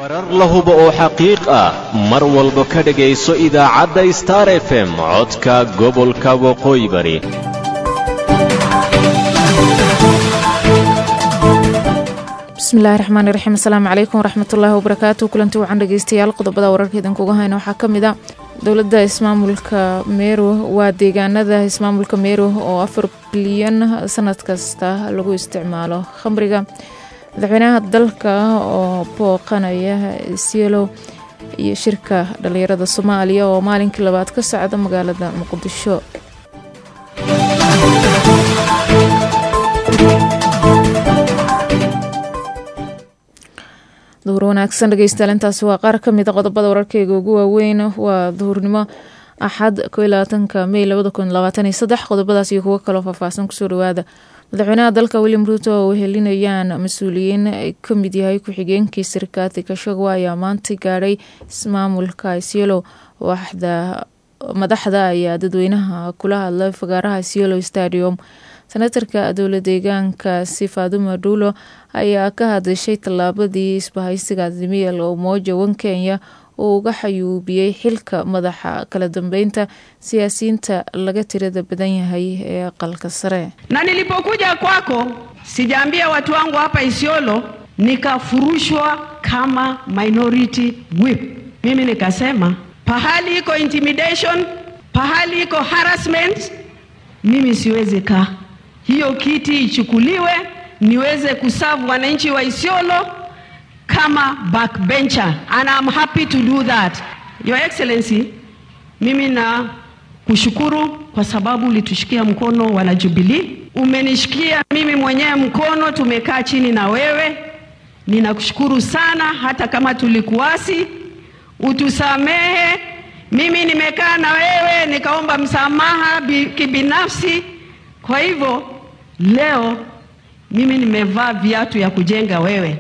warar la hubo oo xaqiiq ah mar walba ka dhegayso idaacadda star f m codka gobolka waqooyi bari bismillahi raxmaani raxiim asalaamu calaykum waraxmatullaahi wabarakaatu kulanti wacan dhegeystayaal qodobada wararka idinkuga hayna waxaa ka mid a dowladda ismaamulka meero waa deegaanada ismaamulka meero oo afar bilyan sanad kasta lagu isticmaalo khamriga madaxweynaha dalka oo booqanaya sielo iyo shirka dhalinyarada soomaaliya oo maalinkii labaad ka socda magaalada muqdisho duhur wanaagsan dhegeystayaal intaasi waa qaar ka mid a qodobada wararkeyga ugu waaweyn waa duhurnimo axad kolabaatanka mey labada kun labaatan iyo saddex qodobadaas iyo kuwo kaloo faahfaahsan kusoo dhawaada madaxweynaha dalka william ruuto oo wehelinayaan mas-uuliyiin ay ka mid yahay ku-xigeenkii sirkaati kashagwa ayaa maanta gaadhay ismaamulka isyelo waxda madaxda ayaa dadweynaha kula hadlay fagaaraha isyelo stadium senatarka dowla deegaankaasi faadumo dhuulo ayaa ka hadashay tallaabadii isbahaysiga azimiyal umoja wan kenya uu uga xayuubiyey xilka madaxa kala dambeynta siyaasiyiinta laga tirada badan yahay ee aqalka sare na nilipokuja kwako sijaambia watu wangu hapa Isiolo nikafurushwa kama minority whip. Mimi nikasema pahali iko intimidation, pahali iko harassment, mimi siwezi kaa hiyo kiti ichukuliwe niweze kuserve wananchi wa Isiolo kama backbencher and I'm happy to do that. Your Excellency, mimi na kushukuru kwa sababu ulitushikia mkono wana Jubilee, umenishikia mimi mwenyewe mkono, tumekaa chini na wewe. Ninakushukuru sana, hata kama tulikuasi, utusamehe. Mimi nimekaa na wewe nikaomba msamaha kibinafsi. Kwa hivyo leo mimi nimevaa viatu ya kujenga wewe.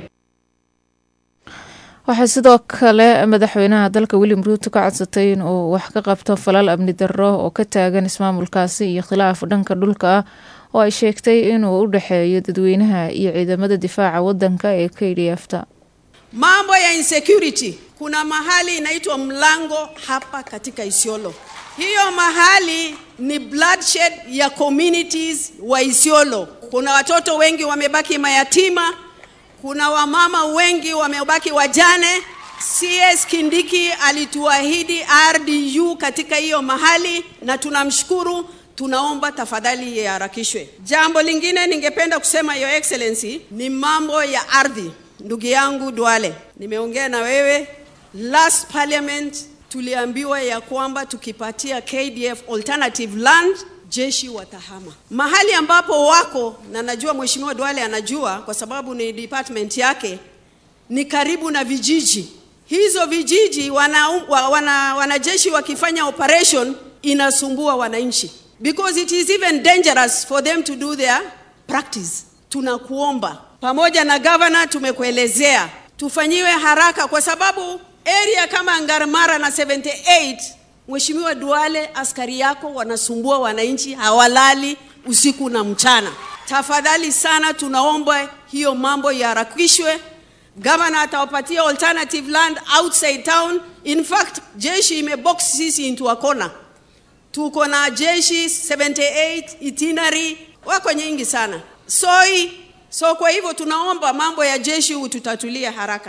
waxaa sidoo kale madaxweynaha dalka william ruuto ka codsatay in uu wax ka qabto falal amni darro oo ka taagan ismaamulkaasi iyo khilaaf dhanka dhulka ah oo ay sheegtay inuu u dhexeeyo dadweynaha iyo ciidamada difaaca wadanka ee k d f ta mambo ya insecurity kuna mahali inaitwa mlango hapa katika Isiolo. Hiyo mahali ni bloodshed ya communities wa Isiolo. Kuna watoto wengi wamebaki mayatima, kuna wamama wengi wamebaki wajane. CS Kindiki alituahidi RDU katika hiyo mahali na tunamshukuru. Tunaomba tafadhali iharakishwe. Jambo lingine ningependa kusema Your Excellency ni mambo ya ardhi. Ndugu yangu Duale, nimeongea na wewe last parliament tuliambiwa ya kwamba tukipatia KDF alternative land jeshi watahama mahali ambapo wako, na najua mheshimiwa Duale anajua kwa sababu ni department yake, ni karibu na vijiji. Hizo vijiji wana, wana, wanajeshi wakifanya operation inasumbua wananchi because it is even dangerous for them to do their practice. Tunakuomba pamoja na governor, tumekuelezea tufanyiwe haraka kwa sababu area kama Ngarmara na 78 Mheshimiwa Duale, askari yako wanasumbua wananchi, hawalali usiku na mchana. Tafadhali sana, tunaomba hiyo mambo yaharakishwe. Governor atawapatia alternative land outside town. In fact, jeshi imebox sisi into a corner. Tuko na jeshi 78 itinerary wako nyingi sana soi. So kwa hivyo tunaomba mambo ya jeshi ututatulia haraka.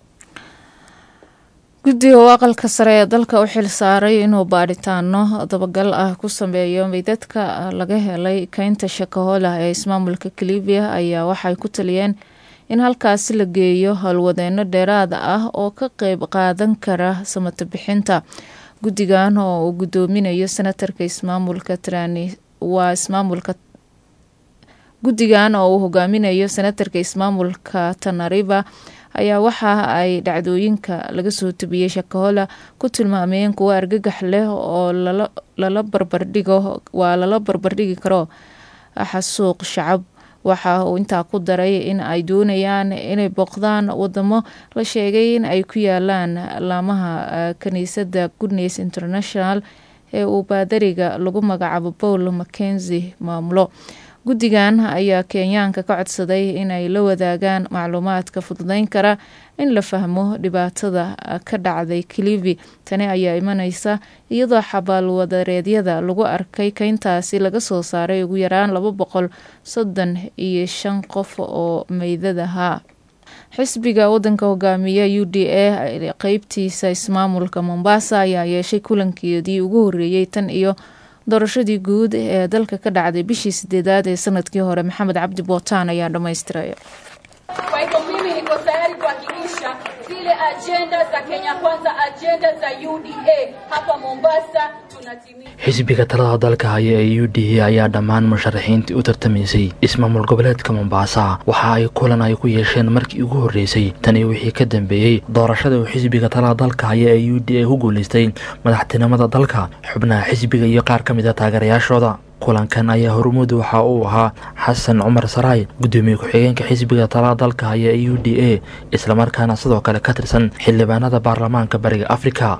guddiga oo aqalka sare ee dalka u xil saaray inuu baadhitaano dabagal ah ku sameeyo meydadka laga helay keynta shakahola ee ismaamulka kalibiya ayaa waxay ku taliyeen in halkaasi la geeyo howlwadeeno dheeraad ah oo ka qeyb qaadan kara samato bixinta guddigan oo uu guddoominayo senatarka ismaamulka trani waa ismaamulka guddigan oo uu hogaaminayo senatarka ismaamulka tanariba ayaa waxa ay dhacdooyinka laga soo tebiyey shakahola ku tilmaameen kuwo argagax leh oo lala barbardhigo waa lala barbardhigi karo xasuuq shacab waxa uu intaa ku daray in ay doonayaan inay booqdaan wadamo la sheegay in ay ku yaalaan laamaha kaniisadda goodness international ee uu baadariga lagu magacaabo paul mackenzi maamulo guddigan ayaa kenyaanka ka codsaday inay la wadaagaan macluumaadka fududeyn kara in la fahmo dhibaatada ka dhacday kilivi tani ayaa imaneysa iyadoo xabaalwadareedyada lagu arkay keyntaasi laga soo saaray ugu yaraan laba boqol soddon iyo shan qof oo meydadahaa xisbiga wadanka hogaamiya u d a qeybtiisa ismaamulka mombasa ayaa yeeshay kulankeedii ugu horeeyey tan iyo doorashadii guud ee dalka ka dhacday bishii sideedaad ee sanadkii hore maxamed cabdi bootaan ayaa dhammaystiraya Kwa hivyo mimi niko tayari kuhakikisha zile ajenda za Kenya Kwanza, ajenda za UDA hapa Mombasa tunatimiza. xisbiga talada dalka haya ee u d a ayaa dhammaan musharaxiintii u tartamaysay ismaamul goboleedka mombaasa waxa ay kulan ay ku yeesheen markii ugu horreysay tani wixii ka dambeeyey doorashada uu xisbiga talada dalka haya ee u d a ku guulaystay madaxtinimada dalka xubnaha xisbiga iyo qaar ka mid a taageerayaashooda kulankan ayaa hormuud waxa uu ahaa xasan cumar saraay gudoomiye ku-xigeenka xisbiga talada dalka haya ee u d a islamarkaana sidoo kale ka tirsan xildhibaanada baarlamaanka bariga afrika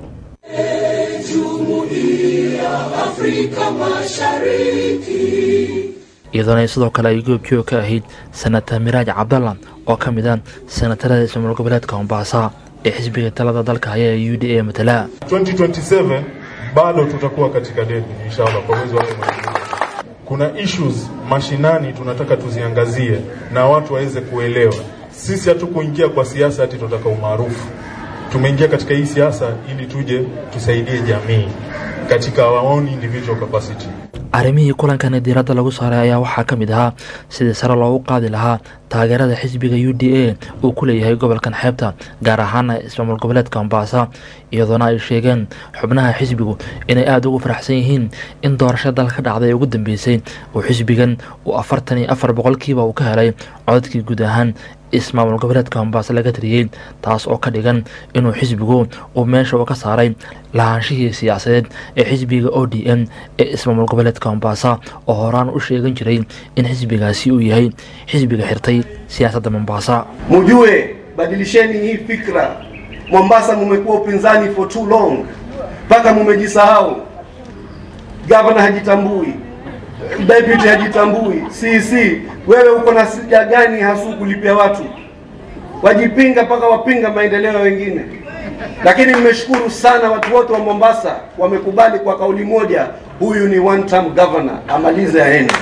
iyadoona sidoo kale ay goobjoog ka ahayd senatar miraaj cabdalla oo ka mid ah senatarada ismaamul goboleedka mombaasa ee xisbiga talada dalka haya ee u d a matala 2027 bado tutakuwa katika debe inshallah kwa uwezo wake Mwenyezi Mungu. Kuna issues mashinani tunataka tuziangazie na watu waweze kuelewa. Sisi hatukuingia kwa siasa ati tunataka umaarufu. Tumeingia katika hii siasa ili tuje tusaidie jamii katika our own individual capacity. arrimihii kulankani diiradda lagu saaray ayaa waxaa ka mid ahaa sidii sare loogu qaadi lahaa taageerada xisbiga u d a uu ku leeyahay gobolkan xeebta gaar ahaana ismaamul goboleedka mombaasa iyadoona ay sheegeen xubnaha xisbigu inay aada ugu faraxsan yihiin in doorashada dalka ka dhacday ee ugu dambeysay uu xisbigan uu afartan iyo afar boqolkiiba uu ka helay codadkii guud ahaan ismaamul goboleedka mombaasa laga tiriyey taas oo ka dhigan inuu xisbigu uu meesha uu ka saaray lahaanshihii siyaasadeed ee xisbiga o d m ee ismaamul goboleedka mombaasa oo horaan u sheegan jiray in xisbigaasi uu yahay xisbiga xirtay siyaasadda mombaasa mujue badilisheni hii fikra mombasa mumekuwa upinzani for too long mpaka mumejisahau gavana hajitambui deputy hajitambui cc wewe uko na sija gani hasu kulipia watu wajipinga mpaka wapinga maendeleo wengine lakini nimeshukuru sana watu wote wa mombasa wamekubali kwa kauli moja huyu ni one term governor amalize aende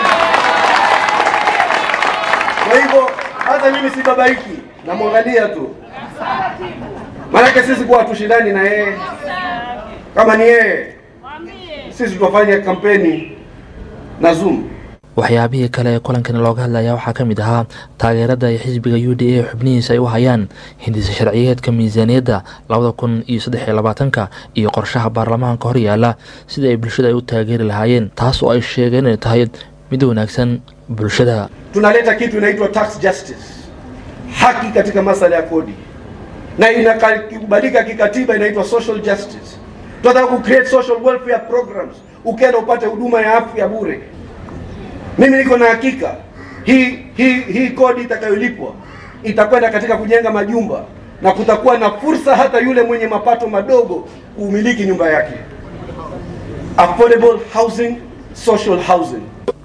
kwa hivyo hata mimi si babaiki namwangalia tu maanake sisi kuwa hatushindani na yeye kama ni yeye sisi tutafanya kampeni na zoom waxyaabihii kale ee kulankani looga hadlaya waxaa ka mid ahaa taageerada ay xisbiga u d a xubnihiisa ay u hayaan hindisa sharciyeedka miisaaniyadda labada kun iyo saddex iyo labaatanka iyo qorshaha baarlamaanka hor yaala sida ay bulshada ay u taageeri lahaayeen taas oo ay sheegeen inay tahay mid wanaagsan bulshada tunaleta kitu inaitwa tax justice haki katika masala ya kodi na inakubalika kikatiba inaitwa social justice tunataka ku create social welfare programs ukienda upate huduma ya afya bure mimi niko na hakika hii hii hii kodi itakayolipwa itakwenda katika kujenga majumba na kutakuwa na fursa hata yule mwenye mapato madogo kuumiliki nyumba yake affordable housing social housing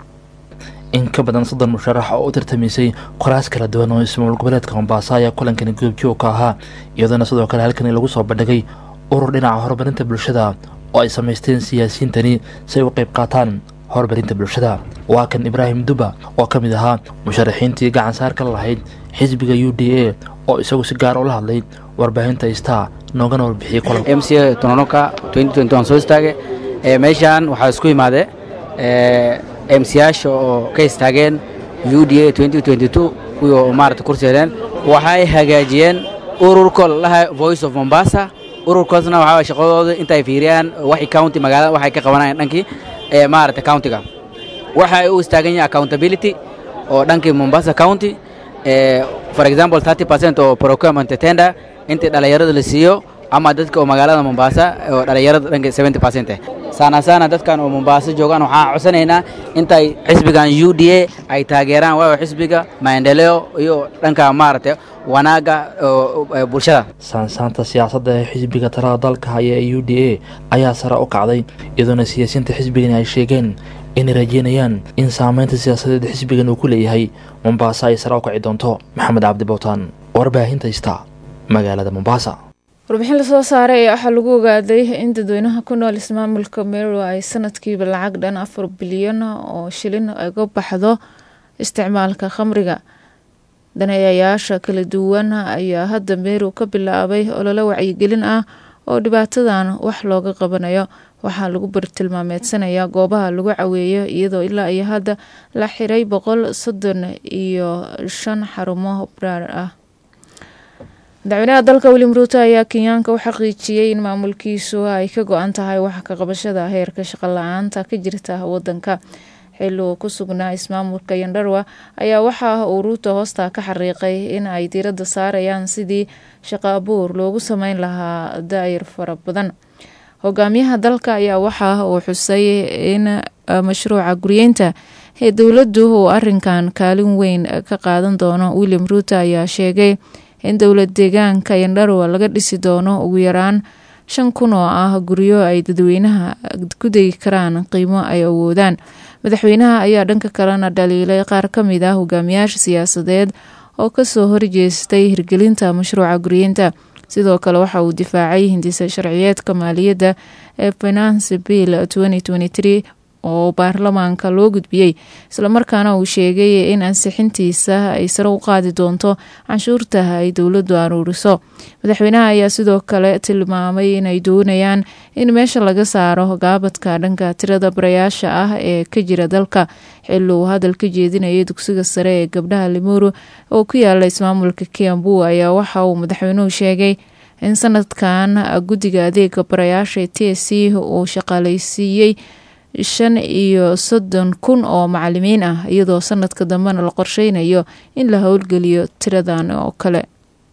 in ka badan soddon musharax oo u tartamaysay qoraas kala duwan oo ismaamul goboleedka mombaasa ayaa kulankani goobjoog ka ahaa iyadoona sidoo kale halkani lagu soo bandhigay urur dhinaca horumarinta bulshada oo ay samaysteen siyaasiyiintani si ay u qayb qaataan horumarinta bulshada waa kan ibraahim duba oo ka mid ahaa musharaxiintii gacan saar ka lahayd xisbiga u d a oo isagu si gaar ula hadlay warbaahinta star noogana warbixiyey kulanka m c a tononoka soo istaage meeshaan waxaa isku imaade emsiyaasha oo ka istaageen u d a kuwii oo maarata kursi heleen waxay hagaajiyeen ururka lalaha voice of mombasa ururkaasna waxaa shaqadooda intay fiiriyaan waxay county magaalada waxay ka qabanayaan dhankii ee maarata countiga waxay u istaagan yihiin accountability oo dhankii mombasa county for example 30 percent oo procurement tender intii dhalinyarada la siiyo ama dadka oo magaalada mombasa oo dhalinyarada dhanka 70 percent sana sana dadkan oo mombasa joogaan waxaan codsanaynaa intay xisbigan u d a ay taageeraan waayo xisbiga maendeleo iyo dhanka maaragtay wanaaga bulshada saansaanta siyaasadda ee xisbiga talada dalka haya ee u d a ayaa sare u kacday iyadoona siyaasiyiinta xisbigani ay sheegeen inay rajeynayaan in saameynta siyaasadeed xisbigan uu ku leeyahay mombaasa ay sare u kaci doonto maxamed cabdi bowtaan warbaahinta ista magaalada mombaasa warbixin lasoo saaray ayaa waxaa lagu ogaaday in dadweynaha ku nool ismaamulka meru ay sanadkiiba lacag dhan afar bilyan oo shilin uga baxdo isticmaalka khamriga daneeyayaasha kala duwan ayaa hadda meru ka bilaabay ololo wacyigelin ah oo dhibaatadan wax looga qabanayo waxaa lagu bartilmaameedsanayaa goobaha lagu caweeyo iyadoo ilaa iyo hadda la xiray boqol soddon iyo shan xarumo braar ah madaxweynaha dalka william ruuto ayaa kenyaanka u xaqiijiyey in maamulkiisu ay ka go-an tahay wax ka qabashada heerka shaqo la-aanta ka jirta wadanka xilli uu ku sugnaa ismaamulka yandharwa ayaa waxa uu ruuto hoosta ka xariiqay in ay diiradda saarayaan sidii shaqo abuur loogu sameyn lahaa daayir fara badan hogaamiyaha dalka ayaa waxa uu xusay in mashruuca guryeynta ee dowladdu uu arinkan kaalin weyn ka qaadan doono william ruuto ayaa sheegay in dowlad deegaanka yandharwa laga dhisi doono ugu yaraan shan kun oo ah guryo ay dadweynaha ku degi karaan qiimo ay awoodaan madaxweynaha ayaa dhanka kalena dhaliilay qaar ka mid ah hogaamiyaasha siyaasadeed oo kasoo horjeestay hirgelinta mashruuca guryeynta sidoo kale waxa uu difaacay hindisa sharciyeedka maaliyadda ee finance bill oo baarlamaanka loo gudbiyey islamarkaana uu sheegay in ansixintiisa ay sare u qaadi doonto canshuurta ay dowladdu aruuriso madaxweynaha ayaa sidoo kale tilmaamay inay doonayaan in meesha laga saaro gaabadka dhanka tirada barayaasha ah ee ka jira dalka xilli uu hadal ka jeedinayay dugsiga sare ee gabdhaha limuru oo ku yaala ismaamulka kiambu ayaa waxa uu madaxweynuhu sheegay in sanadkan guddiga adeega barayaasha t s c uu shaqaaleysiiyey shan iyo soddon kun oo macalimiin ah iyadoo sanadka dambena la qorsheynayo in la howlgeliyo tiradan oo kale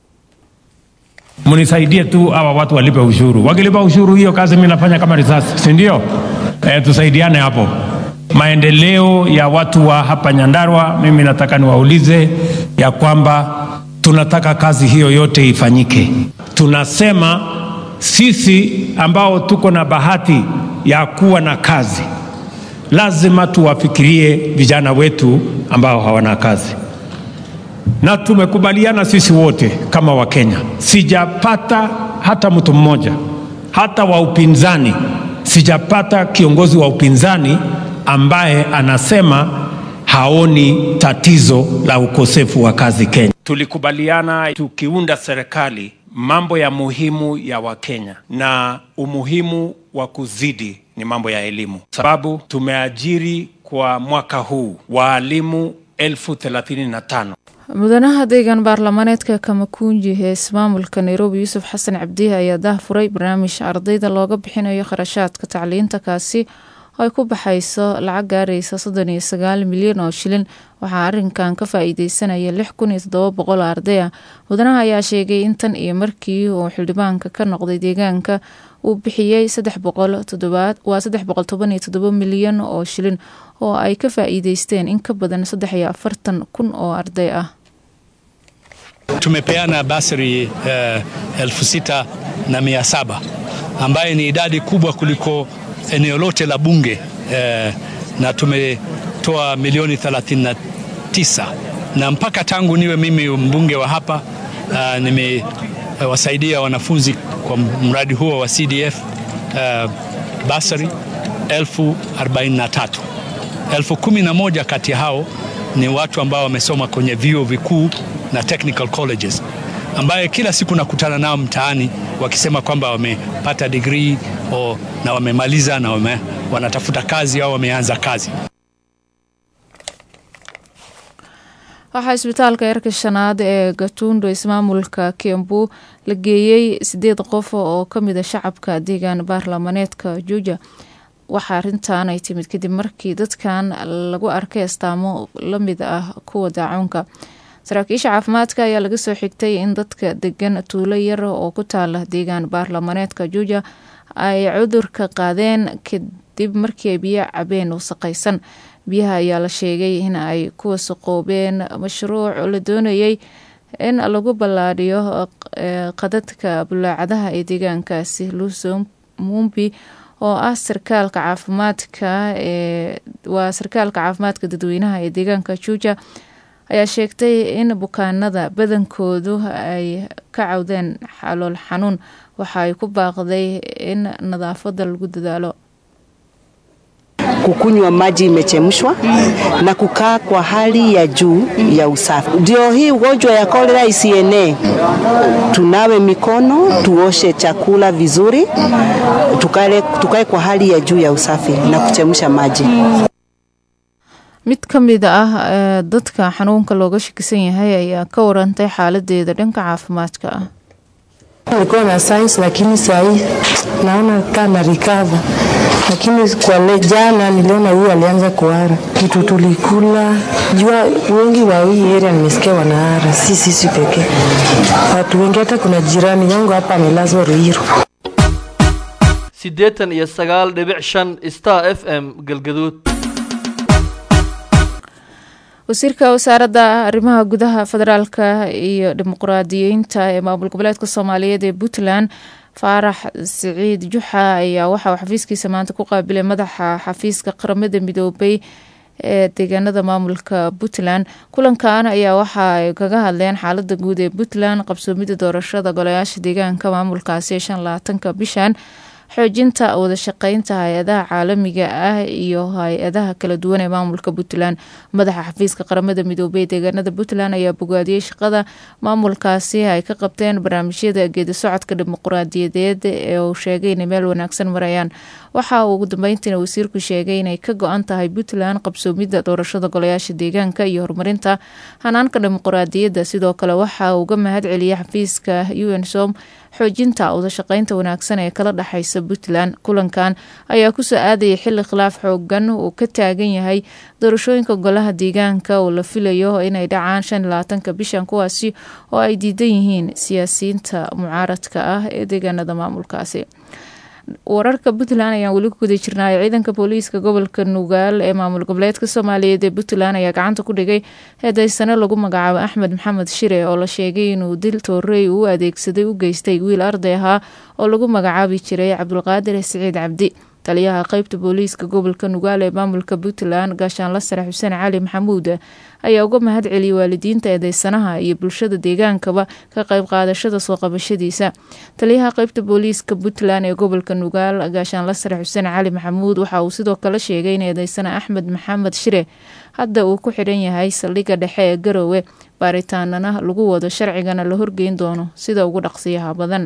mnisaidie tu hawa watu walipe ushuru. Wakilipa ushuru, hiyo kazi mimi nafanya kama risasi, si ndio? E, tusaidiane hapo. Maendeleo ya watu wa hapa Nyandarua, mimi nataka niwaulize ya kwamba tunataka kazi hiyo yote ifanyike. Tunasema sisi ambao tuko na bahati ya kuwa na kazi, lazima tuwafikirie vijana wetu ambao hawana kazi, na tumekubaliana sisi wote kama Wakenya. Sijapata hata mtu mmoja, hata wa upinzani, sijapata kiongozi wa upinzani ambaye anasema haoni tatizo la ukosefu wa kazi Kenya. Tulikubaliana tukiunda serikali mambo ya muhimu ya Wakenya na umuhimu wa kuzidi ni mambo ya elimu, sababu tumeajiri kwa mwaka huu waalimu elfu thelathini na tano. mudanaha deegaan baarlamaaneedka kamakunji ee ismaamulka nairobi yuusuf xasan cabdihi ayaa daahfuray barnaamij ardayda looga bixinayo kharashaadka tacliinta kaasi oo ay ku baxayso lacag gaaraysa soddon iyo sagaal milyan oo shilin waxaa arinkan ka faa-iideysanaya lix kun iyo toddoba boqol arday ah mudanaha ayaa sheegay in tan iyo markii uu xildhibaanka ka noqday deegaanka uu bixiyey saddex boqol toddobaad waa saddex boqol toban iyo toddoba milyan oo shilin oo ay ka faa-iideysteen in ka badan saddex iyo afartan kun oo arday ah Tumepeana basari eh, elfu sita na mia saba ambaye ni idadi kubwa kuliko eneo lote la bunge eh, na tumetoa milioni 39 na mpaka tangu niwe mimi mbunge wa hapa uh, nimewasaidia wanafunzi kwa mradi huo wa CDF uh, basari elfu 43 elfu kumi na moja kati ya hao ni watu ambao wamesoma kwenye vyuo vikuu na technical colleges ambaye kila siku nakutana nao mtaani wakisema kwamba wamepata degree o, na wamemaliza na wame, wanatafuta kazi au wameanza kazi. waxaa isbitaalka eerka shanaad ee gatuundo ismaamulka kiambu la geeyey sideed qof oo kamid a shacabka deegaan baarlamaneedka juuja waxaa arintan ay timid kadib markii dadkan lagu arkay astaamo lamid ah kuwa daacuunka saraakiisha caafimaadka ayaa laga soo xigtay in dadka degan tuulo yar oo ku taala deegaan baarlamaneedka juuja ay cudurka qaadeen kadib markii ay biyo cabeen wasaqaysan biyaha ayaa la sheegay in ay ku wasaqoobeen mashruuc la doonayay in lagu ballaadhiyo qadadka bulaacadaha ee deegaankaasi luso mumbi oo ah sarkaalka caafimaadka ee waa sarkaalka caafimaadka dadweynaha ee deegaanka juuja ayaa sheegtay in bukaanada badankoodu ay ka cawdeen xalool xanuun waxa ay ku baaqday in nadaafada lagu dadaalo kukunywa maji imechemshwa na kukaa kwa hali ya juu ya usafi. Ndio hii ugonjwa ya kolera isienee, tunawe mikono, tuoshe chakula vizuri, tukale, tukae kwa hali ya juu ya usafi na kuchemsha maji. mid ka mid ah ee dadka xanuunka looga shakisan yahay ayaa ka warantay xaaladeeda dhanka caafimaadka ah Nilikuwa na science lakini sahii naona kama recover, lakini kwa le jana niliona huyu alianza kuhara. Kitu tulikula jua, wengi wa hii area nimesikia wanahara, si sisi pekee, watu wengi. Hata kuna jirani yangu hapa amelazwa Ruiru. siddeetan iyo sagaal dhibic shan star f m galgaduud wasiirka wasaaradda arrimaha gudaha federaalka iyo dimuqraadiyiinta ee maamul goboleedka soomaaliyeed ee puntland faarax siciid juxa ayaa waxauu xafiiskiisa maanta ku qaabilay madaxa xafiiska qaramada midoobay ee deegaanada maamulka puntland kulankan ayaa waxa ay kaga hadleen xaalada guud ee puntland qabsoomida doorashada golayaasha deegaanka maamulkaasi ee shan labaatanka bishan xoojinta wadashaqeynta hay-adaha caalamiga ah iyo hay-adaha kala duwan ee maamulka puntland madaxa xafiiska qaramada midoobey ee deegaanada puntland ayaa bogaadiyey shaqada maamulkaasi ay ka qabteen barnaamijyada geedi socodka dimuqraadiyadeed ee uu sheegay inay meel wanaagsan marayaan waxa uu ugu dambeyntiina wasiirku sheegay inay ka go-an tahay puntland qabsoomida doorashada golayaasha deegaanka iyo horumarinta hanaanka dimuqraadiyadda sidoo kale waxa uu uga mahad celiyey xafiiska unsom xoojinta wadashaqeynta wanaagsan ee kala dhexaysa puntland kulankan ayaa kusoo aadayay xili khilaaf xoogan uu ka taagan yahay doorashooyinka golaha deegaanka oo la filayo inay dhacaan shan iyo labaatanka bishan kuwaasi oo ay diidan yihiin siyaasiyiinta mucaaradka ah ee deegaanada maamulkaasi wararka puntland ayaan weli ku guda jirnay ciidanka booliiska gobolka nugaal ee maamul goboleedka soomaaliyeed ee puntland ayaa gacanta ku dhigay heedaysano lagu magacaabo axmed maxamed shire oo la sheegay inuu dil toorey uu adeegsaday u geystay wiil arday ahaa oo lagu magacaabi jiray cabdulqaadir siciid cabdi taliyaha qeybta booliiska gobolka nugaal ee maamulka puntland gaashaanla sare xuseen cali maxamuud ayaa uga mahad celiyey waalidiinta eedeysanaha iyo bulshada deegaankaba ka qeyb qaadashada soo qabashadiisa taliyaha qeybta booliiska puntland ee gobolka nugaal gaashaanla sare xuseen cali maxamuud waxa uu sidoo kale sheegay in eedeysana axmed maxamed shire hadda uu ku xidhan yahay saldhigga dhexe ee garowe baaritaanana lagu wado sharcigana la horgeyn doono sida ugu dhaqsiyaha badan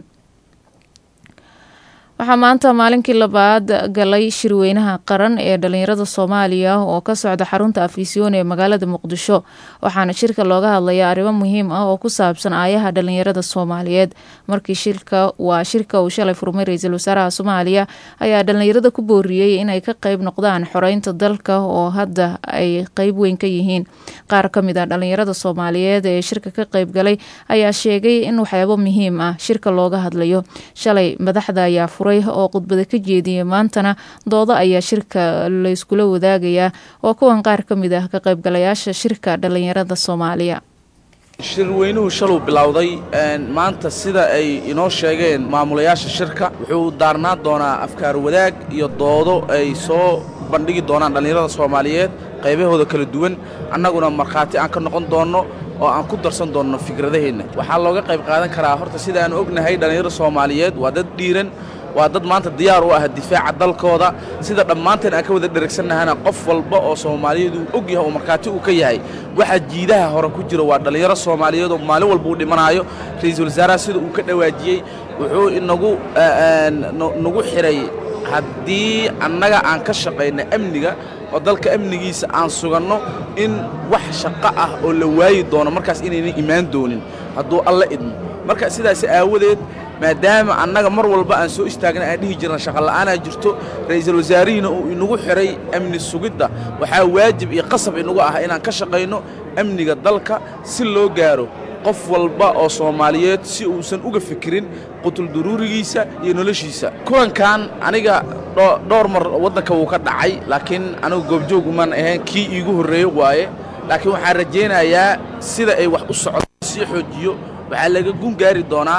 waxaa maanta maalinkii labaad galay shirweynaha qaran ee dhalinyarada soomaaliya oo ka socda xarunta afisyoon ee magaalada muqdisho waxaana shirka looga hadlayaa arrimo muhiim ah oo ku saabsan aayaha dhalinyarada soomaaliyeed markii shirka waa shirka uu shalay furmay ra-iisul wasaaraha soomaaliya ayaa dhalinyarada ku booriyey inay ka qeyb noqdaan xoreynta dalka oo hadda ay qeyb weyn ka yihiin qaar ka mid ah dhalinyarada soomaaliyeed ee shirka ka qeyb galay ayaa sheegay in waxyaabo muhiim ah shirka looga hadlayo shalay madaxda ayaa furay oo khudbada ka jeediyay maantana doodo ayaa shirka layskula wadaagayaa oo kuwan qaar ka mid ah ka qaybgalayaasha shirka dhalinyarada soomaaliya shirweynuhu shaluu bilowday maanta sida ay inoo sheegeen maamulayaasha shirka wuxuu daarnaan doonaa afkaar wadaag iyo doodo ay soo bandhigi doonaan dhallinyarada soomaaliyeed qaybahooda kala duwan annaguna markhaati aan ka noqon doonno oo aan ku darsan doonno fikradaheenna waxaa looga qayb qaadan karaa horta sida aan ognahay dhallinyarada soomaaliyeed waa dad dhiiran waa dad maanta diyaar u ah difaaca dalkooda sida dhammaanteen aan ka wada dheragsannahana qof walba oo soomaaliyeed uu og yahay oo markhaati uu ka yahay waxa jiidaha hore ku jira waa dhallinyaro soomaaliyeed oo maalin walba uu dhimanaayo ra-iisul wasaaraha sida uu ka dhawaajiyey wuxuu inagu nagu xidhay haddii annaga aan ka shaqayna amniga oo dalka amnigiisa aan suganno in wax shaqo ah oo la waayi doono markaas inaynan imaan doonin hadduu alla idmo marka sidaas aawadeed maadaama annaga mar walba aan soo istaagna aan dhihi jirna shaqola'aanaa jirto ra'iisul wasaarihiina uu inagu xidhay amni sugidda waxaa waajib iyo qasab inagu ah inaan ka shaqayno amniga dalka si loo gaaro qof walba oo soomaaliyeed si uusan uga fikirin qutulduruurigiisa iyo noloshiisa kulankan aniga dhowr mar waddanka wuu ka dhacay laakiin anigu goobjoog umaan ahayn kii iigu horreeye waaye laakiin waxaan rajaynayaa sida ay wax u socdo sii xoojiyo waxaa laga gun gaari doonaa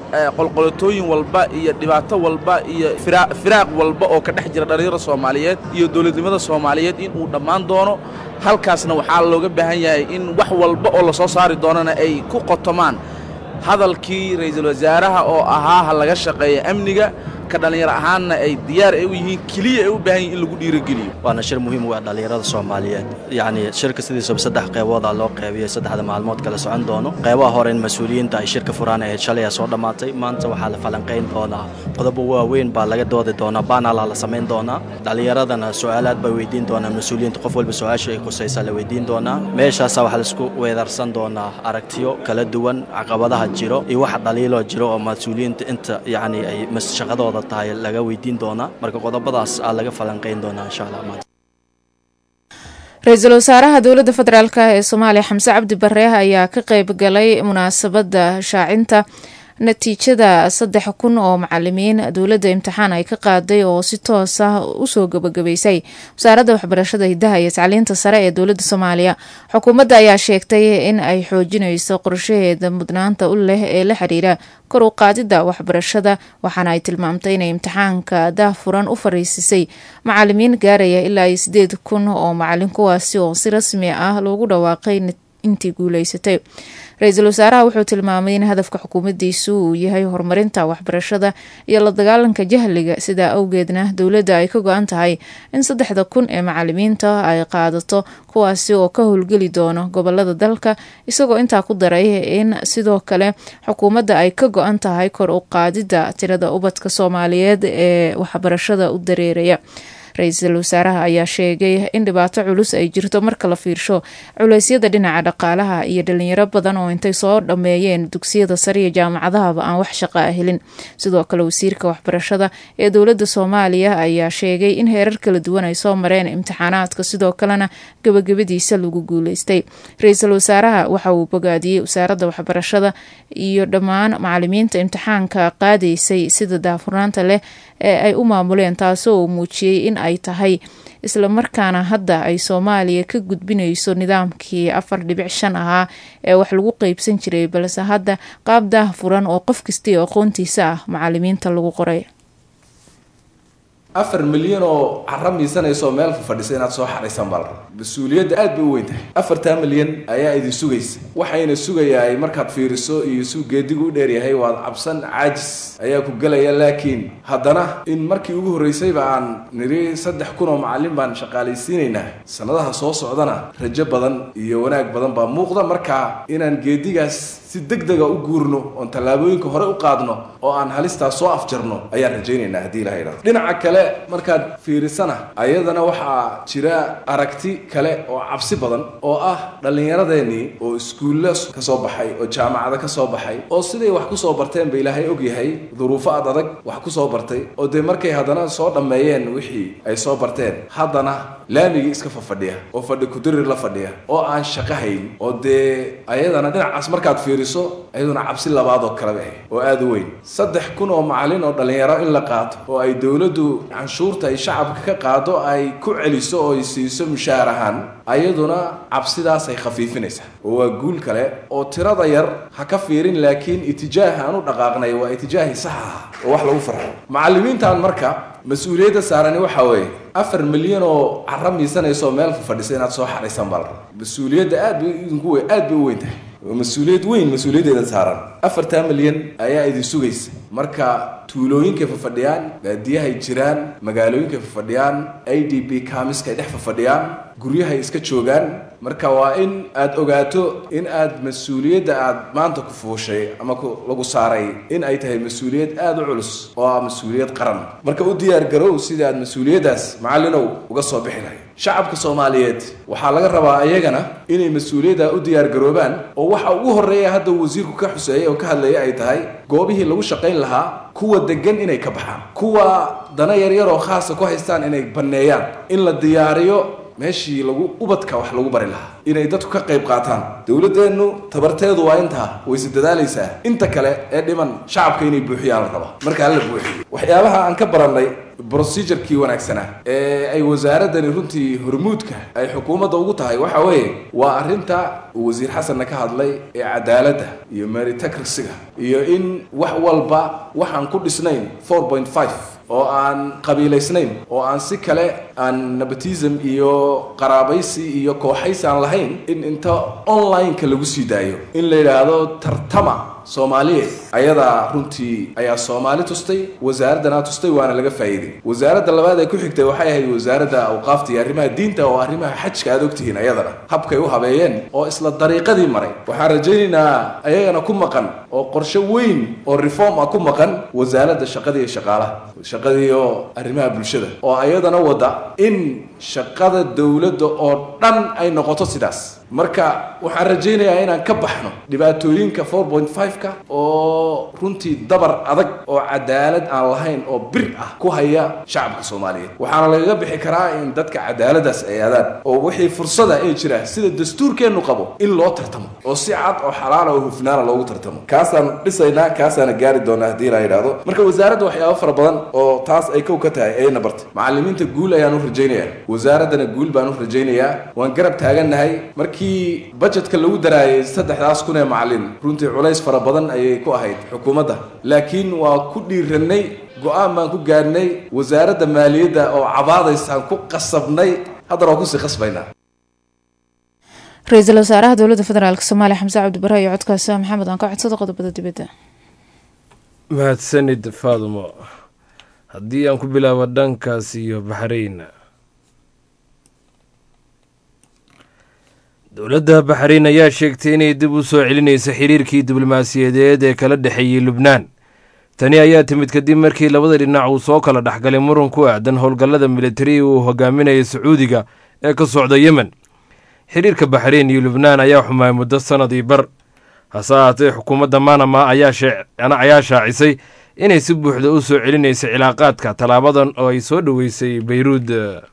qolqolotooyin walba iyo dhibaato walba iyo firaaq walba oo ka dhex jira dhallinyarada soomaaliyeed iyo dowladnimada soomaaliyeed in uu dhammaan doono halkaasna waxaa looga baahan yahay in wax walba oo lasoo saari doonana ay ku qotomaan hadalkii ra'iisul wasaaraha oo ahaa ha laga shaqeeya amniga ka dhallinyaro ahaanna ay diyaar ay u yihiin keliya ay u baahan yihin in lagu dhiirogeliyo waana shir muhiim u ah dhallinyarada soomaaliyeed yacni shirka sidiisaba saddex qeybooda loo qeybiyey saddexda maalmood kala socon doono qeybaha hore in mas-uuliyiinta ay shirka furaan ahayd shalay aa soo dhammaatay maanta waxaa la falanqayn doonaa qodobo waaweyn baa laga doodi doonaa baanala la samayn doonaa dhallinyaradana su-aalaad bay weydiin doonaa mas-uuliyiinta qof walba su-aasha ay khusaysaa la weydiin doonaa meeshaasa waxaa laisku weedarsan doonaa aragtiyo kala duwan caqabadaha jiro iyo waxa dhaliiloo jiro oo mas-uuliyiinta inta yacni ay shaqadooda tahay laga weydiin doonaa marka qodobadaas aa laga falanqayn doonaa insha allah maanta ra-iisul wasaaraha dowladda federaalk ee soomaaliya xamse cabdi bare ayaa ka qeyb galay munaasabadda shaacinta natiijada saddex kun oo macalimiin dowladda imtixaan ay ka qaaday oo si toos ah usoo gabagabeysay wasaaradda waxbarashada hidaha iyo tacliinta sare ee dowladda soomaaliya xukuumadda ayaa sheegtay in ay xoojinayso qorshaheeda mudnaanta u leh ee la xiriira kor u qaadidda waxbarashada waxaana ay tilmaamtay inay imtixaanka daahfuran u fariisisay macalimiin gaaraya ilaa iyo sideed kun oo macalin kuwaasi oo si rasmi ah loogu dhawaaqay intii guuleysatay ra-iisul wasaaraha wuxuu tilmaamay in hadafka xukuumaddiisu uu yahay horumarinta waxbarashada iyo la dagaalanka jahliga sidaa awgeedna dowladda ay ka go-an tahay in saddexda kun ee macalimiinta ay qaadato kuwaasi oo ka howlgeli doono gobolada dalka isagoo intaa ku daray in sidoo kale xukuumadda ay ka go-an tahay kor u qaadidda tirada ubadka soomaaliyeed ee waxbarashada u dareeraya ra-iisul wasaaraha ayaa sheegay in dhibaato culus ay jirto marka la fiirsho culeysyada dhinaca dhaqaalaha iyo dhalinyaro badan oo intay soo dhammeeyeen dugsiyada sare iyo jaamacadahaba aan wax shaqo ah helin sidoo kale wasiirka waxbarashada ee dowladda soomaaliya ayaa sheegay in heerar kala duwan ay soo mareen imtixaanaadka sidoo kalena gabagabadiisa lagu guuleystay ra-iisul wasaaraha waxa uu bogaadiyey wasaaradda waxbarashada iyo dhammaan macalimiinta imtixaanka qaadaysay sida daafurnaanta leh ee ay u maamuleen taasoo uu muujiyey in ay tahay islamarkaana hadda ay soomaaliya ka gudbinayso nidaamkii afar dhibic shan ahaa ee wax lagu qeybsan jiray balse hadda qaab daah furan oo qof kastii aqoontiisa ah macalimiinta lagu qoray afar milyan oo cara miisanaysaoo meel fadhisa inaad soo xaraysaan baa la rabaa mas-uuliyadda aad bay u weyn tahay afartaa milyan ayaa idin sugaysa waxayna sugayaay markaad fiiriso iyo suu geedigu u dheeryahay waad cabsan caajis ayaa ku gelaya laakiin haddana in markii ugu horraysayba aan niri saddex kun oo macallin baan shaqaalaysiinaynaa sannadaha soo socdana rajo badan iyo wanaag badan baa muuqda markaa inaan geedigaas si deg dega u guurno oon tallaabooyinka hore u qaadno oo aan halistaas soo afjarno ayaan rajaynaynaa haddii ilaha idhahdo dhinaca kale markaad fiirisana ayadana waxaa jira aragti kale oo cabsi badan oo ah dhallinyaradeenii oo iskuulla ka soo baxay oo jaamacada ka soo baxay oo siday wax ku soo barteen ba ilaahay og yahay duruufo ad adag wax ku soo bartay oo dee markay haddana soo dhammeeyeen wixii ay soo barteen haddana laamigii iska fafadhiya oo fadhi kudirir la fadhiya oo aan shaqo hayn oo dee ayadana dhinacaas markaad fiiriso ayaduna cabsi labaadoo kaleba ah oo aada u weyn saddex kun oo macallin oo dhallinyaro in la qaato oo ay dowladdu canshuurta ay shacabka ka qaado ay ku celiso oo ay siiso mushaahar ahaan ayaduna cabsidaas ay khafiifinaysaa oo waa guul kale oo tirada yar ha ka fiirin laakiin itijaaha aan u dhaqaaqnay waa itijaahii sax ah oo wax lagu farxo macallimiintan marka mas-uuliyadda saarani waxaa weeye afar milyan oo cara miisanaysaoo meel fadhisa inaad soo xaraysaan baa la rabaa mas-uuliyadda aad bay idinku we aad bay u weyn tahay waa mas-uuliyad weyn mas-uuliyaddeeda saaran afartaa milyan ayaa idin sugaysa marka tuulooyinkay fafadhiyaan baadiyahay jiraan magaalooyinkay fafadhiyaan i d b kamiska ay dhex fafadhiyaan guryahay iska joogaan marka waa in aad ogaato in aad mas-uuliyadda aad maanta ku fuushay ama lagu saaray in ay tahay mas-uuliyad aada u culus oo ah mas-uuliyad qaran marka u diyaar garow sidii aad mas-uuliyaddaas macallinow uga soo bixi lahay shacabka soomaaliyeed waxaa laga rabaa iyagana inay mas-uuliyadda u diyaar garoobaan oo waxa ugu horreeya hadda wasiirku ka xuseeyay oo ka hadlayay ay tahay goobihii lagu shaqayn lahaa kuwa degan inay ka baxaan kuwa dana yaryar oo khaasa ku haystaan inay banneeyaan in la diyaariyo meeshii lagu ubadka wax lagu bari lahaa inay dadku ka qayb qaataan dowladdeennu tabarteedu waa intaa wayse dadaalaysaa inta kale ee dhiman shacabka inay buuxiyaan la rabaa markaa la buuxiyo waxyaabaha aan ka barannay procedurkii wanaagsanaa ee ay wasaaraddani runtii hormuudka ay xukuumadda ugu tahay waxa weeye waa arrinta uu wasiir xasanna ka hadlay ee cadaaladda iyo meritocracyga iyo in wax walba waxaan ku dhisnayn four point five oo aan qabiilaysnayn oo aan si kale aan nepotism iyo qaraabaysi iyo kooxays aan lahayn in inta online-ka lagu sii daayo in la yidhaahdo tartama soomaaliyeed ayadaa runtii ayaa soomaali tustay wasaaraddanaa tustay waana laga faa'iiday wasaaradda labaad ee ku xigtay waxay ahayd wasaaradda awqaafta iyo arrimaha diinta oo arrimaha xajka aad ogtihiin ayadana habkay u habeeyeen oo isla dariiqadii maray waxaan rajaynaynaa ayagana ku maqan oo qorshe weyn oo reform ah ku maqan wasaaradda shaqadii iyo shaqaalaha shaqadii oo arrimaha bulshada oo ayadana wada in shaqada dowladda oo dhan ay noqoto sidaas marka waxaan rajaynayaa inaan ka baxno dhibaatooyinka four point five-ka oo runtii dabar adag oo cadaalad aan lahayn oo bir ah ku haya shacabka soomaaliyeed waxaana lagaga bixi karaa in dadka cadaaladaas ay aadaan oo wixii fursada ay jira sida dastuurkeennu qabo in loo tartamo oo si cad oo xalaala oo hufnaana loogu tartamo kaasaan dhisaynaa kaasaana gaari doonaa haddii la yidhaahdo marka wasaaradda waxyaabo fara badan oo taas ay kow ka tahay ayna bartay macallimiinta guul ayaan u rajaynayaa wasaaraddana guul baan u rajaynayaa waan garab taagannahay markii budgetka lagu daraayay saddexdaas kun ee macallin runtii culays fara badan ayay ku ahayd xukuumadda laakiin waa ku dhiirannay go-aan baan ku gaadhnay wasaaradda maaliyadda oo cabaadaysaan ku qasabnay haddana waa kusii qasbaynaa ra-iisul wasaaraha dowladda federaalk soomaaliya xamse cabdibare iyo codkaasi maxamed aan ka codsada qodobada dibadda mahadsanid faadumo haddii aan ku bilaabo dhankaas iyo baxrayn dowladda baxrayn ayaa sheegtay inay dib u soo celinaysa xiriirkii diblomaasiyadeed ee kala dhexeeyey lubnaan tani ayaa timid kadib markii labada dhinac uu soo kala dhexgalay muran ku aadan howlgallada militariga uu hogaaminayay sacuudiga ee ka socda yemen xiriirka baxrayn iyo lubnaan ayaa xumaay muddo sannadii bar hase ahaatee xukuumadda manama ayaa shaacisay inay si buuxda u soo celinaysa cilaaqaadka tallaabadan oo ay soo dhoweysay beyruud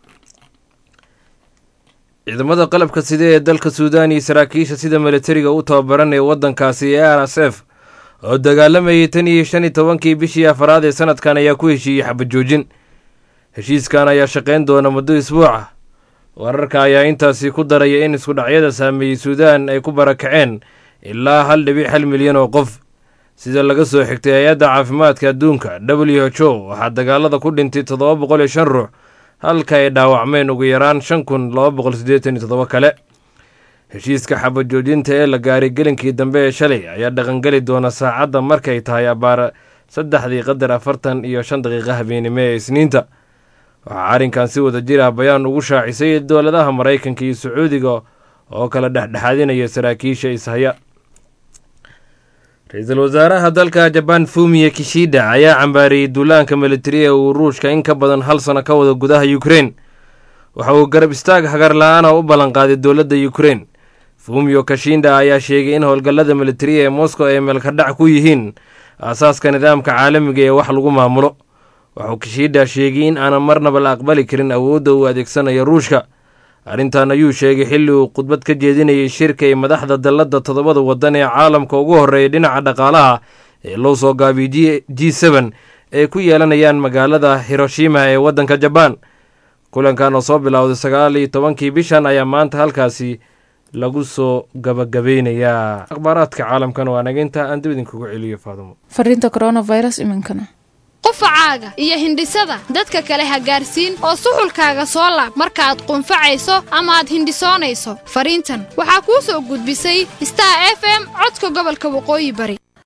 ciidamada qalabka side ee dalka suudaan iyo saraakiisha sida militariga u tababaranaya waddankaasi ee r s f oo dagaalamayay tan iyo shan iyo tobankii bishii afaraad ee sanadkan ayaa ku heshiiyey xabajoojin heshiiskan ayaa shaqayn doona muddo isbuuca wararka ayaa intaasi ku daraya in iskudhacyada saameeyey suudaan ay ku barakaceen ilaa hal dhibic hal milyan oo qof sida laga soo xigtay hay-adda caafimaadka adduunka w h o waxaa dagaalada ku dhintay toddoba boqol iyo shan ruux halka ay dhaawacmeen ugu yaraan shan kun laba boqol siddeetan iyo toddoba kale heshiiska xabajoojinta ee la gaaray gelinkii dambe ee shalay ayaa dhaqangeli doona saacadda markay tahay abbaar saddexdii qadar afartan iyo shan daqiiqa habeenimo ee isniinta waxaa arrinkan si wada jir ah bayaan ugu shaacisay dowladaha maraykanka iyo sacuudiga oo kala dhexdhexaadinaya saraakiisha ishaya ra-iisul wasaaraha dalka jabaan fumiye kishida ayaa cambaariyey duulaanka militariga uu ruushka in ka badan hal sano ka wada gudaha ukrein waxa uu garab istaag hagar la-aana u ballanqaaday dowladda ukrein fumiyo kashinda ayaa sheegay in howlgallada militariga ee moscow ay meelkadhac ku yihiin aasaaska nidaamka caalamiga ee wax lagu maamulo waxuu kishida sheegay in aanan marnaba la aqbali karin awoodda uu adeegsanayo ruushka arrintan ayuu sheegay xilli uu khudbad ka jeedinayay shirka ay madaxda dalladda toddobada waddan ee caalamka ugu horreeya dhinaca dhaqaalaha ee loo soo gaabiyey g seben ay ku yeelanayaan magaalada hiroshima ee waddanka jabaan kulankan oo soo bilowday sagaal iyo tobankii bishan ayaa maanta halkaasi lagu soo gabagabeynayaa akhbaaraadka caalamkan waa naginta aan dib idinkugu celiyo faadumo fariinta coronavirus iminkana qufacaaga iyo hindhisada dadka kale ha gaarsiin oo suxulkaaga soo laab markaaad qunfacayso ama aad hindhisoonayso fariintan waxaa kuu soo gudbisay star f m codka gobolka waqooyi bari